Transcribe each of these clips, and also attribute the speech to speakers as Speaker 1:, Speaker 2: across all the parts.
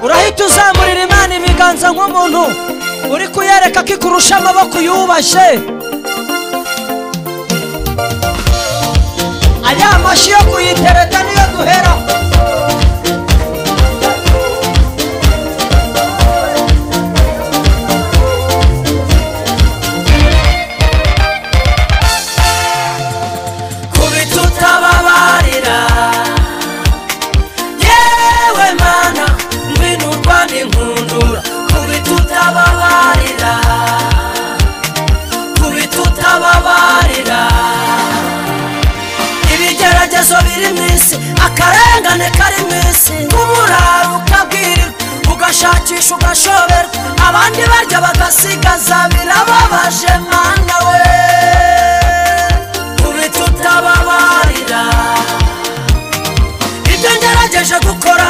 Speaker 1: urahita uzamurira imana ibiganza nk'umuntu uri kuyereka ko ikurusha amaboko yubashye ariya mashyi yo kuyitereta niyo duhera kubita utababarira yewe mana ngwinurwa n'inkundura kubita utababarira kubita utababarira ibigeragezo biri mu isi akarengane kari mu isi nk'umuraro ukabwirwa ugashakisha ugashoberwa abandi barya bagasigaza birababaje mana we kubita utababarira ibyo ngerageje gukora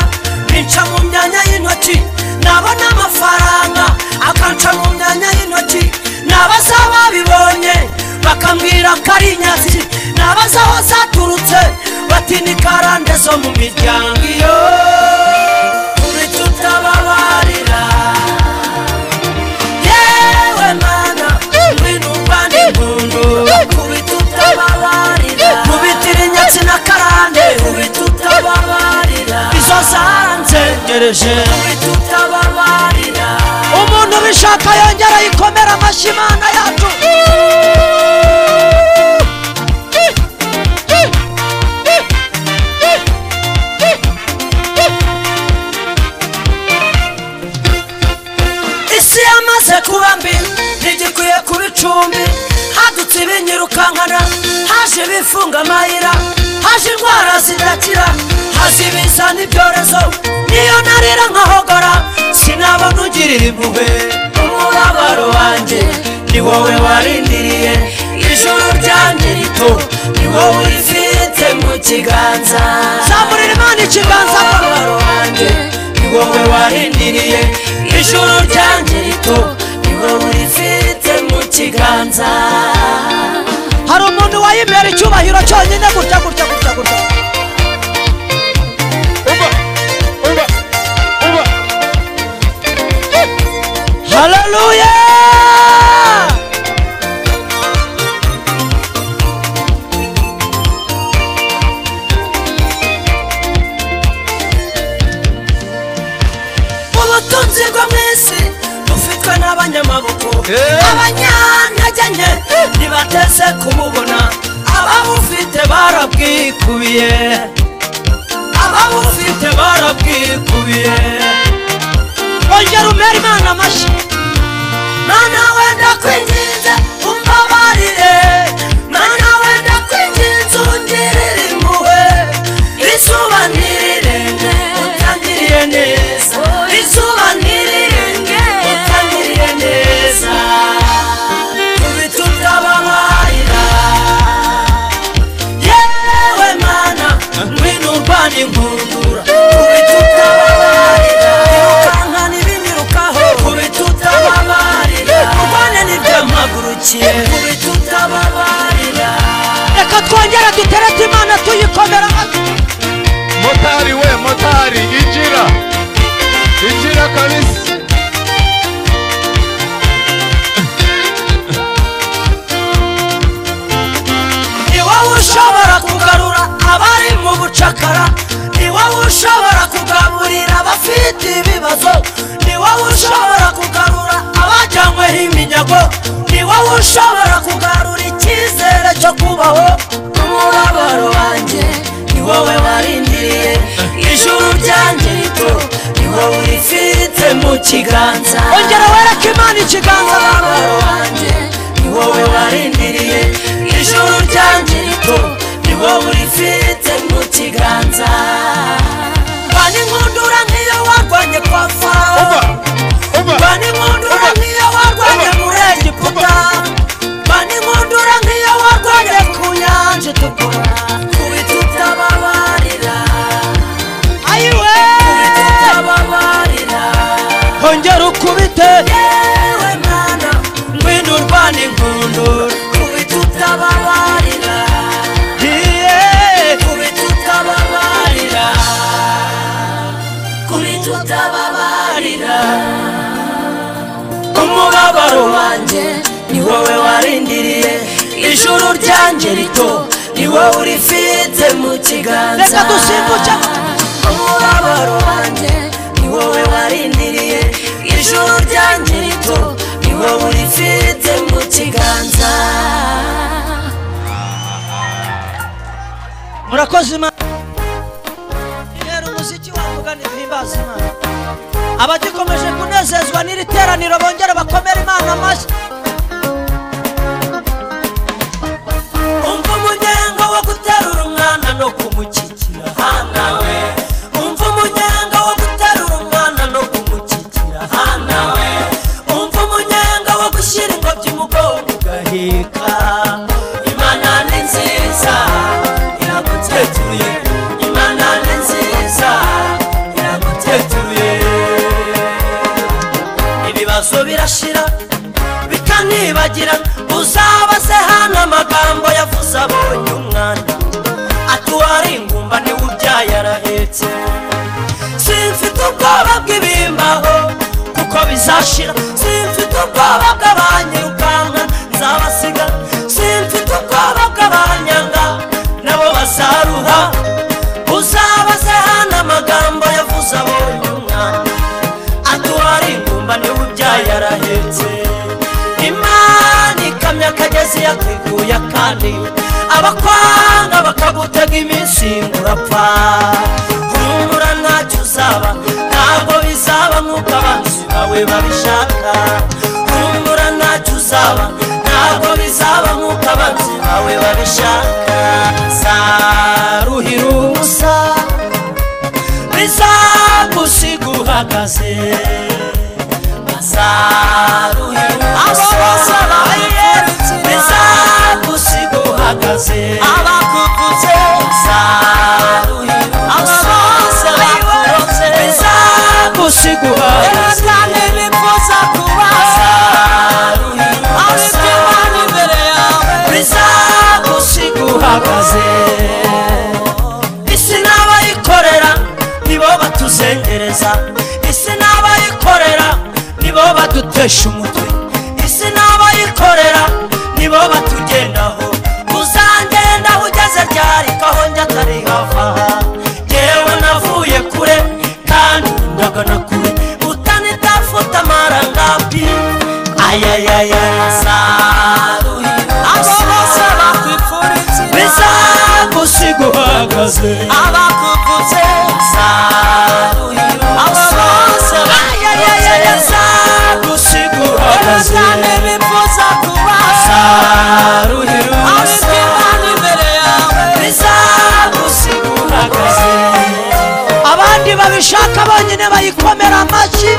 Speaker 1: binca mu myanya y'intoki nabona amafaranga akanca mu myanya y'intoki nabaza babibonye bakambwira ko ari inyazi nabaza aho zaturutse bati ni karande zo mu miryango iyo kubita utababarira yewe mana ngwino urwane impundu kubita utababarira kubitira inyatsi na karande kubita utababarira izo zaranzengereje kubita utababarira umuntu ubishaka yongera yikomera amashyi imana yacu isi yamaze kuba mbi ntigikwiye kuba icumbi hadutse ibinyirukankana haje ibifunga amayira haje indwara zidakira haza ibiza n'ibyorezo niyo narira nkahogora sinabona ugirira impuhwe umubabaro wanjye ni wowe warindiriye ijuru ryanjye rito ni wowe urifite mu kiganza zamurira imana ikiganza umubabaro wanjye ni wowe warindiriye ijuru ryanjye rito ni wowe urifite mu kiganza hari umuntu wayimera icyubahiro cyonyine gutya gutya gutya gutya haleluya ubutunzi bwo mu isi bufitwe n'abanyamaboko abanyantege nke ntibateze kumubona ababufite barabwikubiye ababufite barabwikubiye ongera umera imana amashyi mana wenda kwinginze umbabarire mana wenda kwinginze ungirire impuhwe izuba ntirirenge utangiriye neza izuba ntirirenge utangiriye neza kubita utababarira yewe mana ngwino urwana inkundura kubita utababarira irukankana ibimirukaho kubita utababarira urwane n'ibyampagurukiye kubita utababarira reka twongere duterete imana tuyikomera amashyi
Speaker 2: motari we motari igira igira kabisa
Speaker 1: ni wowe ushobora kugarura abari mu bucakara ni wowe ushobora kugaburira abafite ibibazo ni wowe ushobora kugarura abajyanyweho iminyago ni wowe ushobora kugarura icyizere cyo kubaho umubabaro wanjye ni wowe warindiriye ijuru ryanjye rito ni wowe urifite mu kiganza ongera wereke imana ikiganza umubabaro wanjye ni wowe warindiriye ijuru ryanjye rito ni wowe urifite mu kiganza mbana inkundura nk'iyo warwanye kwa farawo mbana inkundura nk'iyo warwanye muri egiputa mbana inkundura nk'iyo warwanye ku nyanja itukura kubita utababarira ayiwe kubita utababarira hongera ukubite yewe mana ngwino urwane inkundura kubita utababarira kubita utababarira kuri tutababarira umubabaro wanjye ni wowe warindiriye ijuru ryanjye rito ni wowe urifite mu kiganza
Speaker 3: Reka dusimbuke.
Speaker 1: umubabaro wanjye ni wowe warindiriye ijuru ryanjye rito ni wowe urifite mu kiganza
Speaker 3: murakoze imana rero umuziki wavuga ntibihimbaza imana abagikomeje kunezezwa n'iri teraniro bongere bakomere imana amashyi
Speaker 1: umva umuryango wo guterura umwana no kumushyikira hana we umva umuryango wo guterura umwana no kumushyikira hana we umva umuryango wo gushyira ingobyi umukobwa ugaheka imana ni nziza iragutetuye imana ni nziza iragutetuye ibibazo birashira bikanibagira uzaba se hano amagambo yavuze abonye umwana atuwara ingumba niwe ubyaye arahetse simfite ubwoba bw'ibimbaho kuko bizashira simfite ubwoba bw'abanyirukanka nzabasiga simfite ubwoba bw'abanyanga nabo bazaruha uzaba se hano amagambo yavuze abonye umwana atwara ingumba niwe ubyaye arahetse imana ikamyo akagezi yateguye akandi abakwanga bakagutega iminsi ngurapfa humura ntacyo uzaba ntabwo bizaba nk'uko abanzi bawe babishaka humura ntacyo uzaba ntabwo bizaba nk'uko abanzi bawe babishaka zaruhira ubusa bizagusiga uhagaze bazaruhira ubusa bizagusiga uhagaze abakukuze bazaruhira ubusa bizagusiga uhagaze bazaruhira ubusa bizagusiga uhagaze isi n'abayikorera nibo batuzengereza isi n'abayikorera nibo badutesha umutwe isi n'abayikorera nibo batugendaho uzangendaho ugeze ryarikaho njye atari hava yewe navuye kure kandi ndagana kure utanitafuta amarangapi ayayaya bizagusiga uhagaze abakukuze zaruhira ababaza bizagusiga uhagaze zaruhira bizagusiga uhagaze
Speaker 3: abandi babishaka bonyine bayikomera amashyi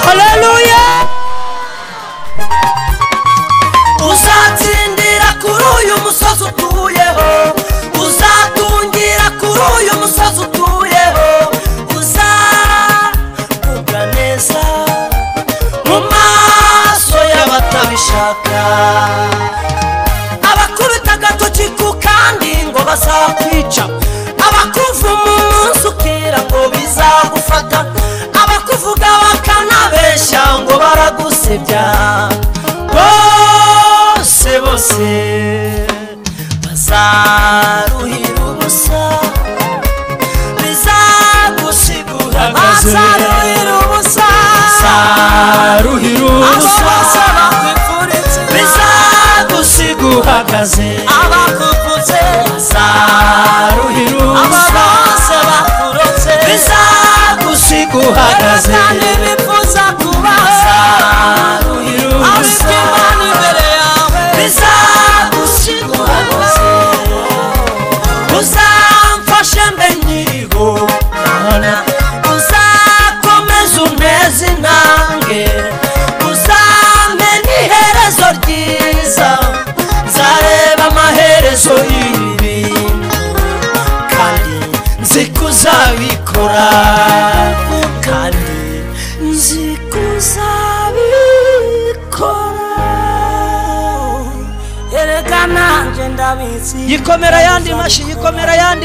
Speaker 1: haleluya uzatsindira kuri uyu musozi utuyeho uzatungira kuri uyu musozi utuyeho uzavuga neza mu maso y'abatabishaka abakubita agatoki ku kandi ngo bazakwica abakuva umunsi ukira ngo bizagufata abakuvuga bakanabeshya ngo baragusebya bose bose bazaruhira ubusa bizagusiga uhagaze
Speaker 3: Bazaruhira ubusa.
Speaker 1: bazaruhira ubusa bizagusiga uhagaze bazaruhira ubusa bizagusiga uhagaze bazaruhira ubusa bizagusiga uhagaze uzamfashe mbe nyiriho uzakomeza unteze intambwe uzampe n'iherezo ryiza nzareba amaherezo y'ibi bintu kandi nzi ko uzabikora kuko kuzabikora erega nanjye ndabizi
Speaker 3: yikomera ayandi mashyi yikomera ayandi